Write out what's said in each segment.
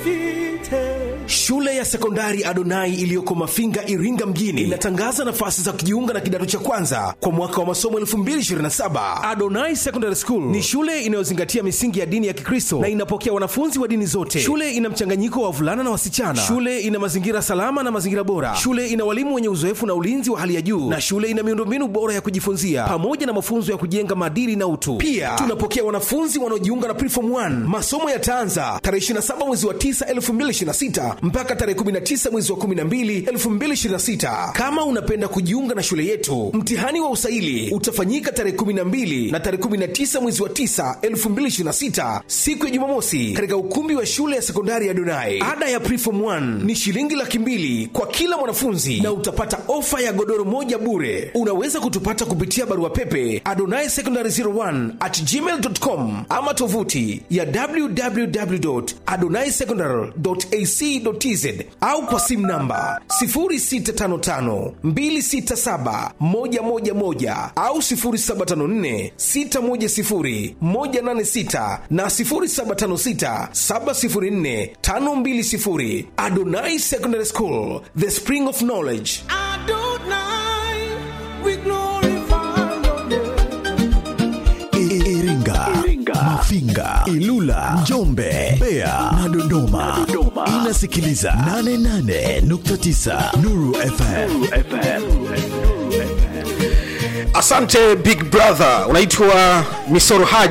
Shule ya sekondari Adonai iliyoko Mafinga, Iringa mjini inatangaza nafasi za kujiunga na kidato cha kwanza kwa mwaka wa masomo 2027. Adonai Secondary School ni shule inayozingatia misingi ya dini ya Kikristo na inapokea wanafunzi wa dini zote. Shule ina mchanganyiko wa wavulana na wasichana. Shule ina mazingira salama na mazingira bora. Shule ina walimu wenye uzoefu na ulinzi wa hali ya juu, na shule ina miundombinu bora ya kujifunzia pamoja na mafunzo ya kujenga maadili na utu. Pia tunapokea wanafunzi wanaojiunga na Preform 1. Masomo yataanza tarehe 27 mwezi wa 9 2026 mpaka tarehe 19 mwezi wa 12 2026. Kama unapenda kujiunga na shule yetu, mtihani wa usaili utafanyika tarehe 12 na tarehe 19 mwezi wa 9 2026, siku ya Jumamosi, katika ukumbi wa shule ya sekondari ya Donai. Ada ya Preform 1 ni shilingi laki mbili kwa kila mwanafunzi na utapata ofa ya godoro moja bure. Unaweza kutupata kupitia barua pepe adonai secondary 01 at gmail.com ama tovuti ya www.adonaisecondary.ac.tz au kwa simu namba 0655267111 au 0754610186 na 0756704520. Adonai Secondary School, the spring of knowledge. Iringa, Mafinga, Ilula, Njombe, Mbeya na Dodoma. Inasikiliza 88.9 Nuru FM. Asante Big Brother, unaitwa Misoro Haj.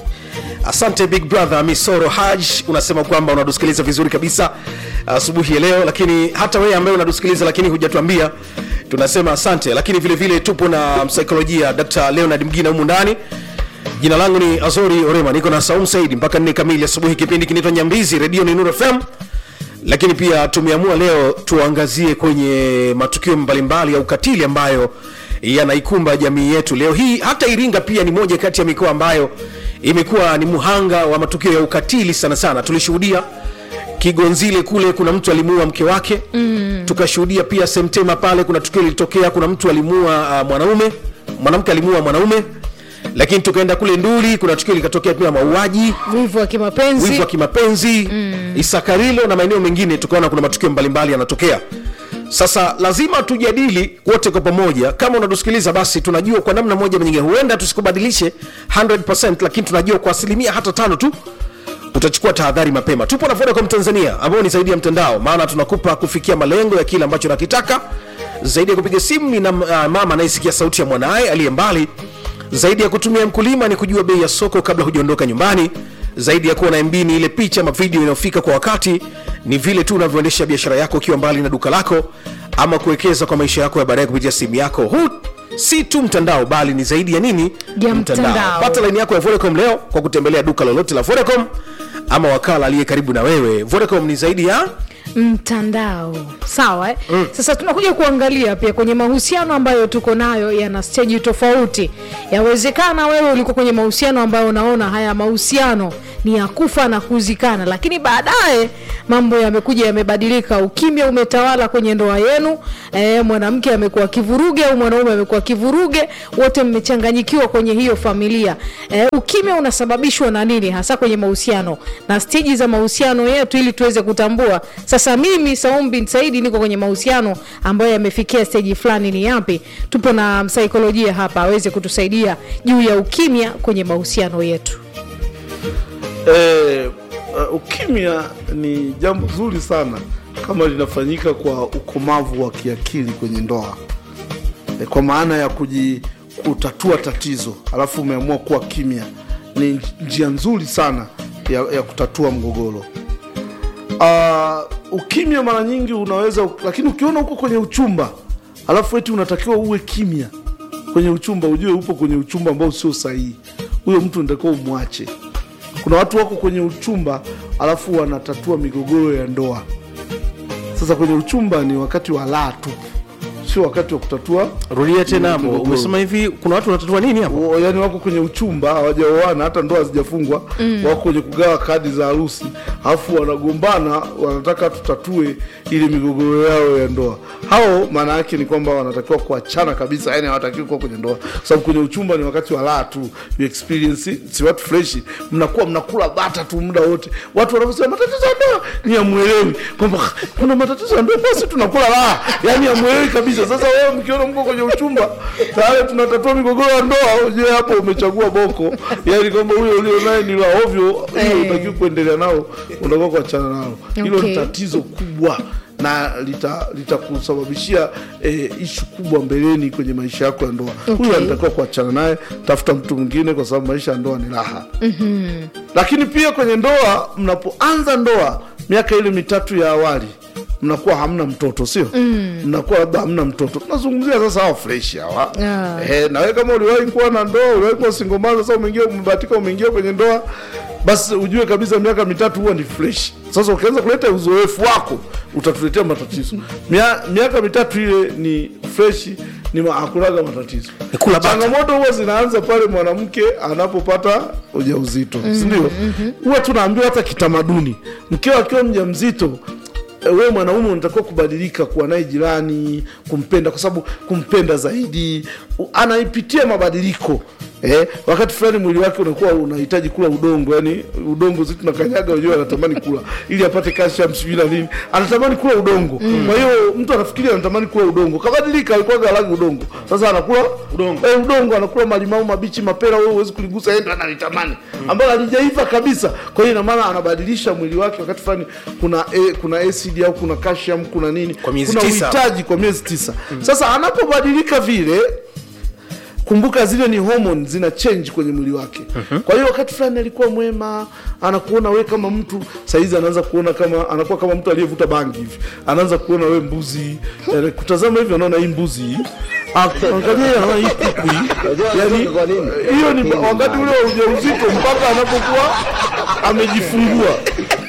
Asante Big Brother Misoro Haj, unasema kwamba unatusikiliza vizuri kabisa asubuhi ya leo, lakini hata wewe ambaye unatusikiliza lakini hujatuambia, tunasema asante. Lakini vile vile tupo na msaikolojia Dr. Leonard Mgina humu ndani. Jina langu ni Azori Orema, niko na Saum Said mpaka nne kamili asubuhi. Kipindi kinaitwa Nyambizi, redio ni Nuru FM lakini pia tumeamua leo tuangazie kwenye matukio mbalimbali ya ukatili ambayo yanaikumba jamii yetu leo hii. Hata Iringa pia ni moja kati ya mikoa ambayo imekuwa ni muhanga wa matukio ya ukatili sana sana. Tulishuhudia Kigonzile kule kuna mtu alimuua mke wake mm. Tukashuhudia pia Semtema pale kuna tukio lilitokea, kuna mtu alimuua uh, mwanaume mwanamke alimuua mwanaume, lakini tukaenda kule Nduli kuna tukio likatokea pia mauaji wivu wa kimapenzi wivu wa kimapenzi mm. Isakarilo na maeneo mengine, tukaona kuna matukio mbalimbali yanatokea. Sasa lazima tujadili wote kwa pamoja. Kama unatusikiliza basi, tunajua kwa namna moja nyingine, huenda tusikubadilishe 100%, lakini tunajua kwa asilimia hata tano tu utachukua tahadhari mapema. Tupo na Vodacom Tanzania ambao ni zaidi ya mtandao, maana tunakupa kufikia malengo ya kile ambacho unakitaka. Zaidi ya kupiga simu ni na uh, mama anayesikia sauti ya mwanaye aliye mbali. Zaidi ya kutumia mkulima ni kujua bei ya soko kabla hujaondoka nyumbani. Zaidi ya kuwa na MB ni ile picha ama video inayofika kwa wakati. Ni vile tu unavyoendesha biashara yako ukiwa mbali na duka lako, ama kuwekeza kwa maisha yako ya baadaye kupitia simu yako. Huu si tu mtandao, bali ni zaidi ya nini? Ya mtandao. Pata laini yako ya Vodacom leo kwa kutembelea duka lolote la Vodacom ama wakala aliye karibu na wewe. Vodacom ni zaidi ya mtandao sawa eh? mm. Sasa tunakuja kuangalia pia kwenye mahusiano ambayo tuko nayo yana steji tofauti. Yawezekana wewe ulikuwa kwenye mahusiano ambayo unaona haya mahusiano ni ya kufa na kuzikana, lakini baadaye mambo yamekuja yamebadilika, ukimya umetawala kwenye ndoa yenu. E, mwanamke amekuwa kivuruge au mwanaume amekuwa kivuruge, wote mmechanganyikiwa kwenye hiyo familia. E, ukimya unasababishwa na nini hasa kwenye mahusiano na steji za mahusiano yetu, ili tuweze kutambua sasa mimi Saum bin Saidi niko kwenye mahusiano ambayo yamefikia steji fulani ni yapi. Tupo na msaikolojia hapa aweze kutusaidia juu ya ukimya kwenye mahusiano yetu. Eh, uh, ukimya ni jambo zuri sana kama linafanyika kwa ukomavu wa kiakili kwenye ndoa eh, kwa maana ya kuji, kutatua tatizo alafu umeamua kuwa kimya, ni njia nzuri sana ya, ya kutatua mgogoro. Uh, ukimya mara nyingi unaweza, lakini ukiona uko kwenye uchumba alafu eti unatakiwa uwe kimya kwenye uchumba, ujue upo kwenye uchumba ambao sio sahihi. Huyo mtu unatakiwa umwache. Kuna watu wako kwenye uchumba alafu wanatatua migogoro ya ndoa. Sasa kwenye uchumba ni wakati wa laa tupu, sio wakati wa kutatua rudia tena hapo Migogoro. umesema hivi kuna watu wanatatua nini hapo O- yani wako kwenye uchumba hawajaoana hata ndoa hazijafungwa wako kwenye kugawa kadi za harusi alafu wanagombana wanataka tutatue ili migogoro yao ya ndoa hao maana yake ni kwamba wanatakiwa kuachana kabisa yani hawatakiwi kuwa kwenye ndoa kwa sababu kwenye uchumba ni wakati wa raha tu you experience si watu fresh mnakuwa mnakula bata tu muda wote watu wanavyosema matatizo ya ndoa ni amwelewi kwamba "Ah, kuna matatizo ya ndoa basi tunakula raha yani amwelewi kabisa sasa wewe mkiona mko kwenye uchumba tayari tunatatua migogoro ya ndoa je hapo umechagua boko yani kwamba huyo ulio naye ni la ovyo hiyo Eh. utakiwa kuendelea nao unatakiwa kuachana nalo hilo Okay. ni tatizo kubwa na lita- litakusababishia eh, ishu kubwa mbeleni kwenye maisha yako ya ndoa Okay. huyu anatakiwa kuachana naye tafuta mtu mwingine kwa sababu maisha ya ndoa ni raha mm-hmm. lakini pia kwenye ndoa mnapoanza ndoa miaka ile mitatu ya awali mnakuwa hamna mtoto sio mm. mnakuwa labda hamna mtoto tunazungumzia sasa hawa fresh hawa Ah. eh, na wewe kama uliwahi kuwa na ndoa uliwahi kuwa singomana sasa umeingia umebahatika umeingia kwenye ndoa basi ujue kabisa miaka mitatu huwa ni fresh sasa ukianza kuleta uzoefu wako utatuletea matatizo Mia, miaka mitatu ile ni fresh ni ma- hakunaga matatizo Ni kula bata. changamoto huwa zinaanza pale mwanamke anapopata ujauzito mm sindio huwa tunaambiwa hata kitamaduni mkeo akiwa mja mzito wewe mwanaume unatakiwa kubadilika kuwa naye jirani kumpenda kwa sababu kumpenda zaidi u- anaipitia mabadiliko Eh, wakati fulani mwili wake unakuwa unahitaji kula udongo yani udongo zi tunakanyaga wenyewe anatamani kula ili apate calcium sijui na nini anatamani kula udongo kwa hiyo mtu anafikiri anatamani kula udongo kabadilika alikuwa galagi udongo sasa anakula udongo eh, udongo anakula malimau mabichi mapera wewe huwezi kuligusa yeye ndo analitamani ambalo halijaiva kabisa kwa hiyo ina maana anabadilisha mwili wake wakati fulani kuna eh, kuna acid au kuna calcium kuna nini Kwa miezi kuna tisa. uhitaji kwa miezi tisa sasa anapobadilika vile kumbuka zile ni hormone zina change kwenye mwili wake kwa hiyo wakati fulani alikuwa mwema anakuona we kama mtu saizi anaanza kuona kama anakuwa kama mtu aliyevuta bangi hivi anaanza kuona we mbuzi Eh, kutazama hivi anaona hii mbuzi hii Ah, angalia anaona hii kuku hii yani hiyo ni wakati ule wa ujauzito mpaka anapokuwa amejifungua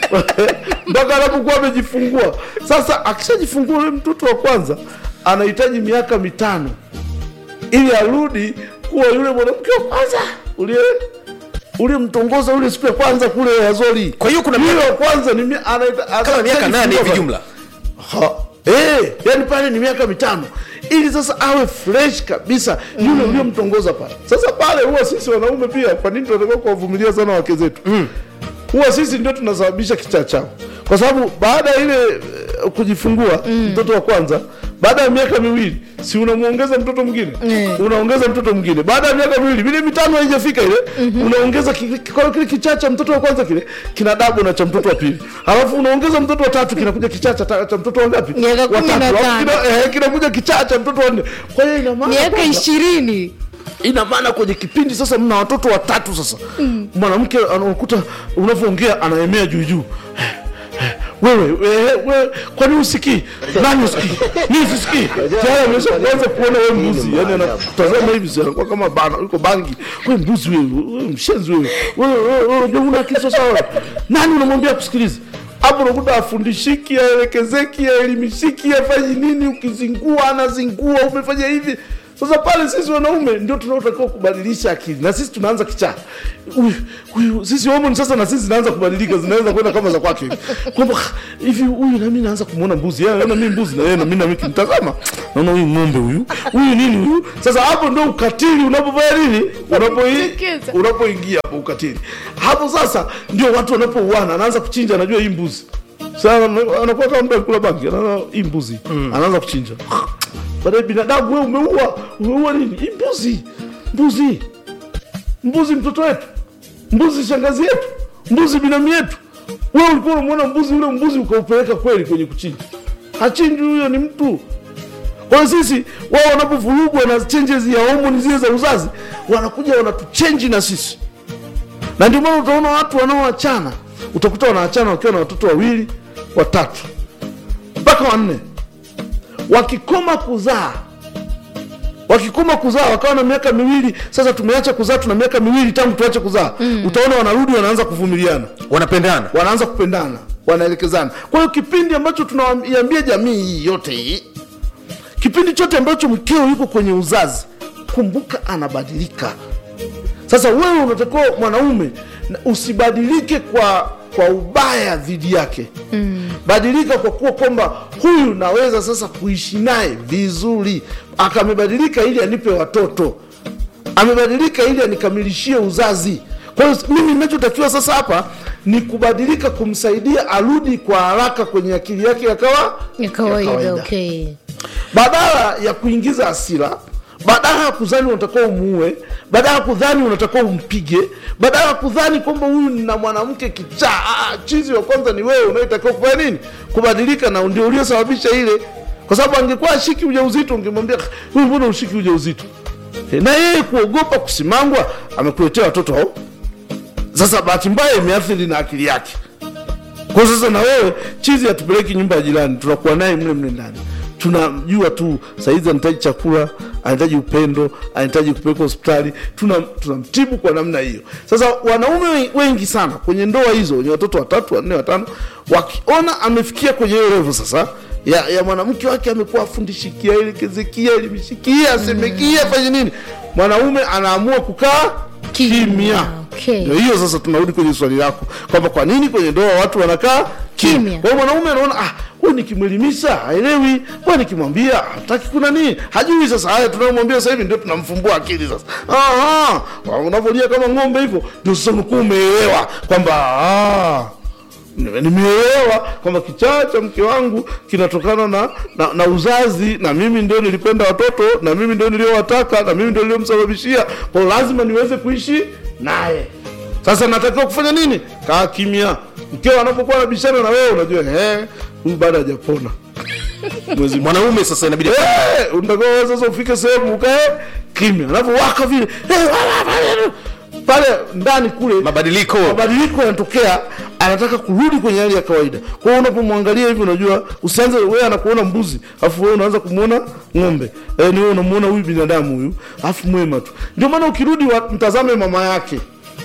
mpaka anapokuwa amejifungua sasa akishajifungua ule mtoto wa kwanza anahitaji miaka mitano ili arudi kuwa yule mwanamke wa kwanza ulie ulimtongoza ule siku ya kwanza kule Azori. Kwa hiyo kuna yule miaka- wa kwanza ni mi- anaita- kama anaita- miaka nane hivi kufungua jumla Ha, eh, yani pale ni miaka mitano ili sasa awe fresh kabisa yule uliyomtongoza pale. Sasa pale huwa sisi wanaume pia, kwa nini tunatakiwa kuwavumilia sana wake zetu? Huwa sisi ndio tunasababisha kichaa chao, kwa sababu baada ya ile eh, kujifungua mtoto wa kwanza, baada ya miaka miwili, si unamwongeza mtoto mwingine Mm. unaongeza mtoto mwingine, baada ya miaka miwili, vile mitano haijafika ile, unaongeza ki- kwa hiyo kile kichaa cha mtoto wa kwanza kile kina dabu na cha mtoto wa pili, alafu unaongeza mtoto wa tatu, kinakuja kichaa cha, ta- cha mtoto wa ngapi? Miaka Wa kumi na tatu. Alafu tano. kina- eh, kinakuja kichaa cha mtoto wa nne. Kwa hiyo ina maana miaka kwamba- ishirini ina maana kwenye kipindi sasa mna watoto watatu sasa mwanamke anakuta unavyoongea anaemea juu juu wewe wewe wewe kwani usikii nani usikii mimi sisikii tayari amesha kuanza kuona wewe mbuzi yani anatazama hivi sasa anakuwa kama bana yuko bangi wewe mbuzi wewe wewe mshenzi wewe wewe wewe wewe unajua una kichwa sawa wewe. nani unamwambia kusikiliza hapo unakuta afundishiki aelekezeki aelimishiki afanyi nini ukizingua anazingua umefanya hivi sasa pale sisi wanaume ndio tunaotakiwa kubadilisha akili na sisi tunaanza kichaa Huyu- huyu sisi homoni sasa na sisi zinaanza kubadilika zinaweza kwenda kama za kwake kwamba "Ah, hivi huyu nami naanza kumwona mbuzi yeye anaona mimi mbuzi na yeye na mimi nami kimtazama naona huyu ng'ombe huyu huyu nini huyu sasa hapo ndio ukatili unapofanya nini unapoi Unapojitokeza. unapoingia hapo ukatili hapo sasa ndio watu wanapouana anaanza kuchinja anajua hii mbuzi sasa anakuwa kama mtu alikula bangi anaona hii mbuzi anaanza kuchinja baadaye binadamu wewe umeua umeua nini hii mbuzi mbuzi mbuzi mtoto wetu mbuzi shangazi yetu mbuzi binamu yetu wewe ulikuwa unamwona mbuzi ule mbuzi ukaupeleka kweli kwenye kuchinja hachinji huyo ni mtu kwa hiyo sisi wao wanapovurugwa na changes ya homoni zile za uzazi wanakuja wanatuchenji na sisi na ndio maana utaona watu wanaoachana utakuta wanaachana wakiwa na watoto wawili watatu mpaka wanne wakikoma kuzaa wakikoma kuzaa wakawa na miaka miwili sasa tumeacha kuzaa tuna miaka miwili tangu tuache kuzaa mm. utaona wanarudi wanaanza kuvumiliana wanapendana wanaanza kupendana wanaelekezana kwa hiyo kipindi ambacho tunaiambia jamii hii yote hii kipindi chote ambacho mkeo yuko kwenye uzazi kumbuka anabadilika sasa wewe unatakiwa mwanaume na usibadilike kwa kwa ubaya dhidi yake mm. badilika kwa kuwa kwamba huyu naweza sasa kuishi naye vizuri akamebadilika ili anipe watoto amebadilika ili anikamilishie uzazi kwa hiyo mimi ninachotakiwa sasa hapa ni kubadilika kumsaidia arudi kwa haraka kwenye akili yake yakawa ya kawaida okay badala ya kuingiza hasira badala ya kudhani unatakiwa umuue badala ya kudhani unatakiwa umpige badala ya kudhani kwamba huyu na mwanamke kichaa ah, chizi wa kwanza ni wewe unayetakiwa kufanya nini kubadilika na ndio uliosababisha ile kwa sababu angekuwa ashiki ujauzito ungemwambia huyu mbona ushiki ujauzito Eh, na yeye kuogopa kusimangwa amekuletea watoto hao sasa bahati mbaya imeathiri na akili yake kwa sasa na wewe chizi hatupeleki nyumba ya jirani tunakuwa naye mle mle ndani tunajua tu saizi anahitaji chakula anahitaji upendo anahitaji kupelekwa hospitali tuna- tunamtibu kwa namna hiyo sasa wanaume wen- wengi sana kwenye ndoa hizo wenye watoto watatu wanne watano wakiona amefikia kwenye hiyo levo sasa ya, ya mwanamke wake amekuwa afundishikia elekezekia elimshikia asemekia fanye nini mwanaume anaamua kukaa Kimya, kimya okay. Ndio hiyo sasa tunarudi kwenye swali lako kwamba kwa nini kwenye ndoa watu wanakaa Kimya. kimya kwa hiyo mwanaume anaona ah huyu nikimwelimisha haelewi huyu nikimwambia hataki kuna nini hajui sasa haya tunayomwambia sasa hivi ndio tunamfumbua akili sasa Aha, unavyolia kama ng'ombe hivyo ndio sasa unakuwa umeelewa kwamba ah, nime- nimeelewa kwamba kichaa cha mke wangu kinatokana na, na, na uzazi na mimi ndio nilipenda watoto na mimi ndio niliowataka na mimi ndio niliomsababishia kwa hiyo lazima niweze kuishi naye sasa natakiwa kufanya nini kaa kimya mkeo anapokuwa anabishana na wewe unajua "Eh, huyu bado hajapona mwezi mwanaume sasa inabidi Eh, unatakiwa wewe sasa ufike sehemu ukae kimya alafu waka vile eh, wala, wala, pale ndani kule mabadiliko mabadiliko yanatokea anataka kurudi kwenye hali ya kawaida kwa hiyo unapomwangalia hivi unajua usianze wewe anakuona mbuzi alafu wewe unaanza kumwona ng'ombe e, ni wewe unamuona huyu binadamu huyu alafu mwema tu ndio maana ukirudi wa- mtazame mama yake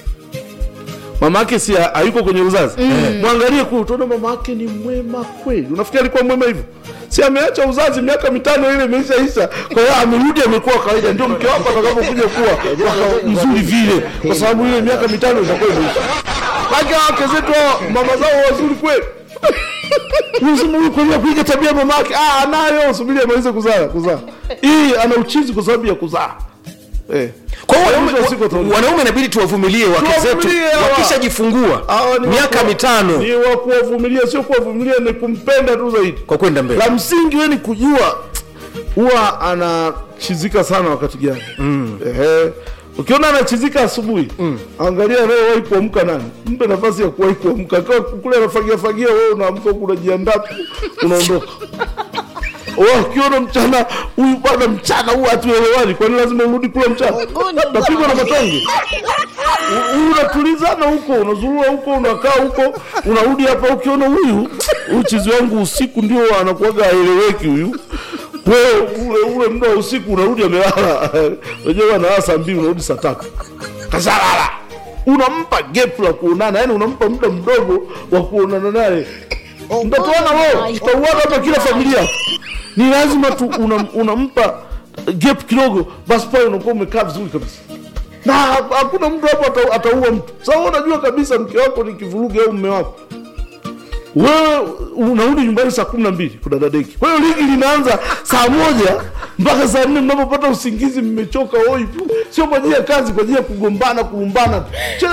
mama yake si ha- hayuko kwenye uzazi mm. mwangalie kule utaona mama yake ni mwema kweli unafikiri alikuwa mwema hivyo si ameacha uzazi miaka mitano ile imeishaisha kwa hiyo amerudi amekuwa kawaida ndio mke wako atakapokuja kuwa waka- mzuri vile kwa sababu ile miaka mitano itakuwa imeisha Wake wake zetu hao, mama zao wazuri kweli unasema huyu kweli kuiga tabia ya mama yake ah anayo subiri amalize kuzaa kuzaa hii ana uchizi kwa sababu ya kuzaa eh kwa hiyo Mwisho wa siku wanaume- utaona. wanaume inabidi tuwavumilie wake zetu Tuwavumilie hawa. wakishajifungua Hawa ni miaka waku- mitano ni wa kuwavumilia sio kuwavumilia ni kumpenda tu zaidi kwa kwenda mbele la msingi we ni kujua huwa anachizika sana wakati gani mm. Ehe. ukiona anachizika asubuhi mm. angalia anayewahi kuamka nani mpe nafasi ya kuwahi kuamka Akiwa kule anafagia fagia wewe unaamka huku unajiandaa tu unaondoka Wewe ukiona mchana huyu bwana mchana huu hatuelewani kwani lazima urudi kula mchana napigwa na matonge U- unatulizana huko unazurua huko unakaa huko unarudi hapa ukiona huyu huyu chizi wangu usiku ndio anakuaga aeleweki huyu wewe ule ule muda wa usiku unarudi amelala wenyewe analala saa mbili unarudi saa tatu kashalala unampa gap la kuonana yani unampa muda mdogo wa kuonana naye mtatoana wewe tutauana hapa kila familia ni lazima tu unam- unampa gap kidogo basi pale unakuwa umekaa vizuri kabisa na ha- hakuna mtu hapo ata- ataua mtu sasa wewe unajua kabisa mke wako ni kivuruge au mume wako wewe unarudi nyumbani saa kumi na mbili kudadadeki kwa hiyo ligi linaanza saa moja mpaka saa nne mnapopata usingizi mmechoka oi sio kwa ajili ya kazi kwa ajili ya kugombana kulumbana tu